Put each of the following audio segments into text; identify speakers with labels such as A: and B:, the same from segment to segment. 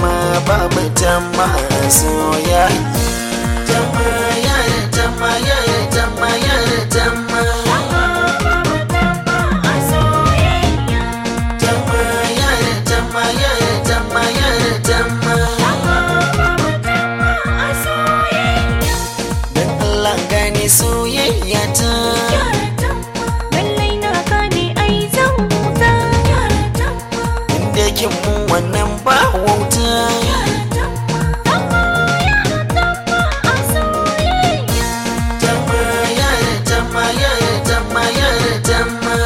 A: tamma babu tamma soyayya tamma ya tamma ya tamma ya tamma tamma ya tamma ya tamma ya tamma dan Allah gane soyayya ta
B: Lallai na gane ai zan huta
A: inda kin mun wannan ba wauta tamma ya tamma ya tamma ya tamma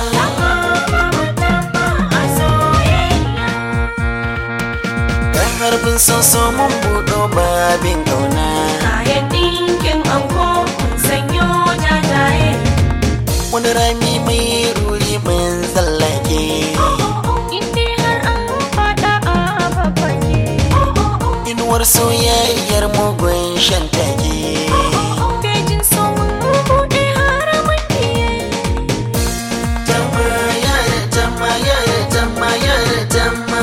A: dan harbin soso mun buɗo babin kauna
B: Kayan ɗinkin anko mun sanyo jajaye
A: wani rami mai ruri mun tsallake
B: Inde har an faɗa a babbake
A: inuwar soyayyar mugun shan take
B: Bejin so mun buɗe har mun biye
A: tamma ya tamma ya tamma ya tamma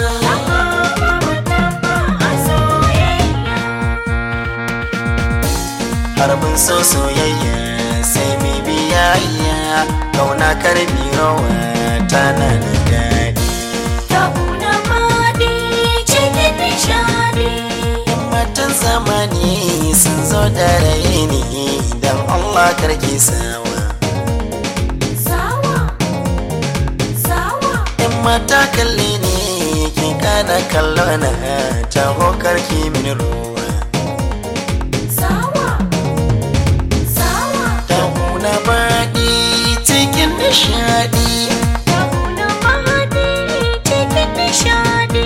A: harbin so soyayya sai mai biyayya kauna karbi rawa tana da daɗi
B: Tabuna maɗi cikin nishaɗi
A: yan matan zamani sun zo da raini don allah karki sawa
B: Sawa, sawa
A: yan mata kalle ne ki kana kallo na taho karki min ruwa
B: Sawa, sawa
A: Tahuna baɗi cikin nishaɗi
B: Tabuna maɗi cikin nishaɗi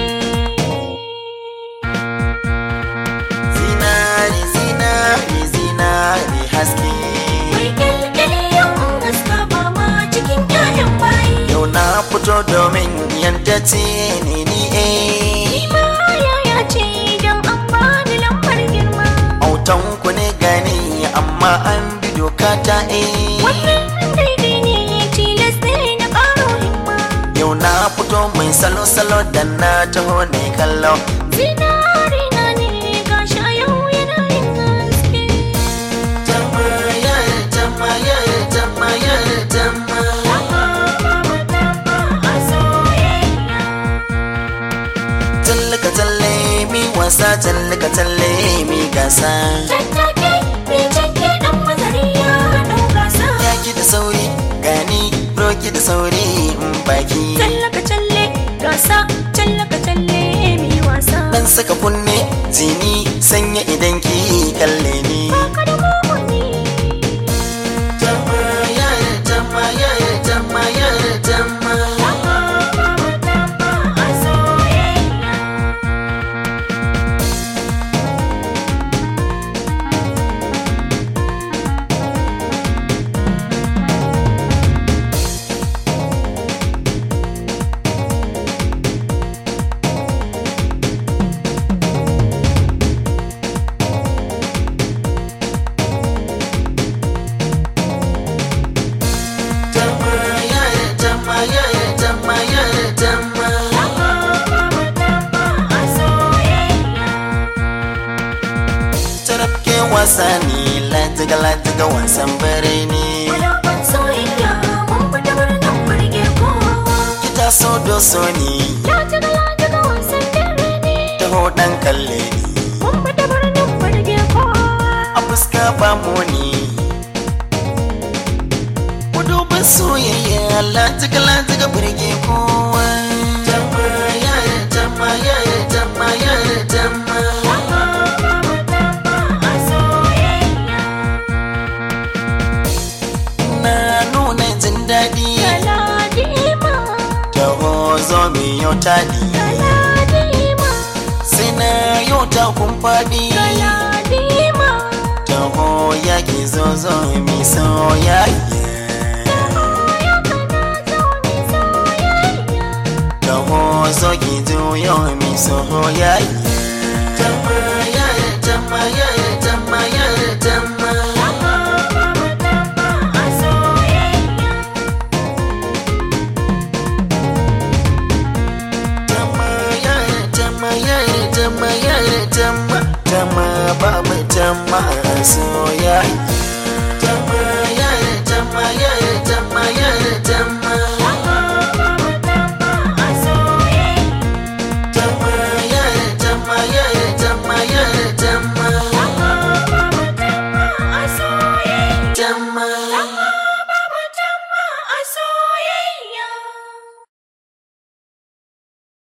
A: zinari zinari zinari haske
B: Mai kyalkyali yau gaska ba ma cikin ƴaƴan bayi
A: yau na fito domin yanta ce ni ni eh
B: Ima yaya ce don an bani lambar girma
A: autan ku ne gani amma an bi doka ta eh
B: Wannan daidai ne tilas ne na ƙaro himma
A: yau na fito mai salo salo da na taho ne kallo
B: Zinari na ne gashi a yau yana yin haske
A: tamaya tamaya tamaya tamaya tallaka talle mi wasa tallaka talle mi gasa
B: Tattake mai canke ɗan mazari ya ɗau gasa
A: yaki da sauri gani roki da sauri in baki
B: Tallaka talle gasa tallaka talle mai wasa
A: dan saka kunne zini sanya idan ki kalle ni
B: Baka da mugunni
A: tamaya tamaya tamaya tamaya tamaya tamaya tamaya tamaya tarafke wasa ne latiga latiga wasan bare ne
B: Wadaban soyayya mun fita birnin burge kowa
A: kita so doso ne
B: Latiga latiga wasan dare ne
A: taho dan kalle ni
B: Mun fita birnin burge kowa
A: a fuska ba mu ne Kudubin soyayya latiga latiga burge kowa tamaya tamaya tamaya tamaya na nuna jin daɗi
B: Galadima
A: taho zo mi yau taɗi
B: Galadima
A: sai na yau ta kun faɗi
B: Galadima
A: taho ya ki zo zo mi soyayya
B: Ya kana zo mi soyayya
A: taho zo ki juyo mi soyayya tamaya tamaya tamaya tamaya tamaya tamaya tamaya masoyayya